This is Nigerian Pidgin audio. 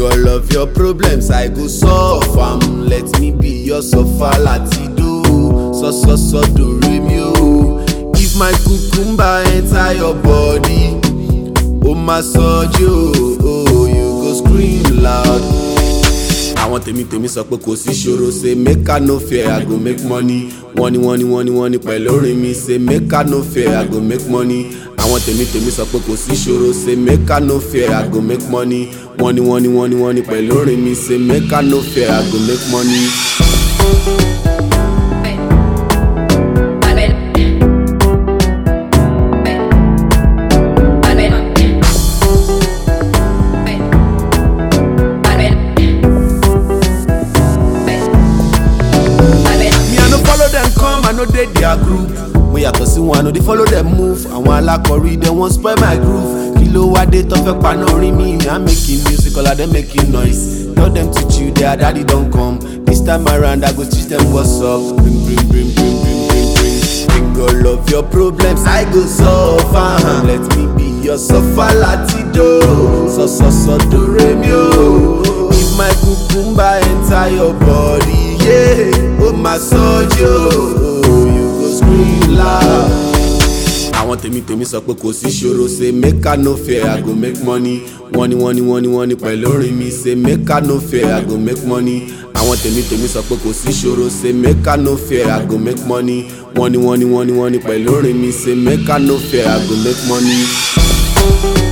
all of your problems I go solve am let me be your suffer latido so so so do re mi o if my cucumber enter your body o ma sọjí o oh, you go scream loud. àwọn tèmi tèmi sọ pé kò sí ṣòro ṣe make I no fear I go make money wọ́n ní wọ́n ní wọ́n ní wọ́n ní pẹ̀lú orin mi ṣe make I no fear I go make money àwọn tèmi tèmi sọ pé kò sí ṣòro ṣe make I no fear I go make money wọ́n ní wọ́n ní wọ́n ní wọ́n ní pẹ̀lú orin mi ṣe make I no fear I go make money. Me, I no follow them come, I no dey their group. Mo yàtọ̀ sí wọn, I no dey follow them move. Àwọn alákọ̀rí dem wan spoil my groove. Kí ló wá dé tó fẹ́ paná orí mi? I'm making music, all of them making noise. Tell them to chill, their daddy don come. This time around, I go teach them what's up. Bring, bring, bring, bring, bring, bring, bring. Bring all of your problems, I go solve am. Let me be your suffer latido. So, so, so, do re mi o. If my cucumber enter your body, yeah, oh my sojo, you go scream loud. àwọn tèmi tèmi sọ pé kò sí ṣòro ṣe make I no fear I go make money wọ́n ní wọ́n ní wọ́n ní wọ́n ní pẹ̀lú orin mi ṣe make I no fear I go make money àwọn tèmi tèmi sọ pé kò sí ṣòro ṣe make I no fear I go make money wọ́n ní wọ́n ní wọ́n ní wọ́n ní pẹ̀lú orin mi ṣe make I no fear I go make money.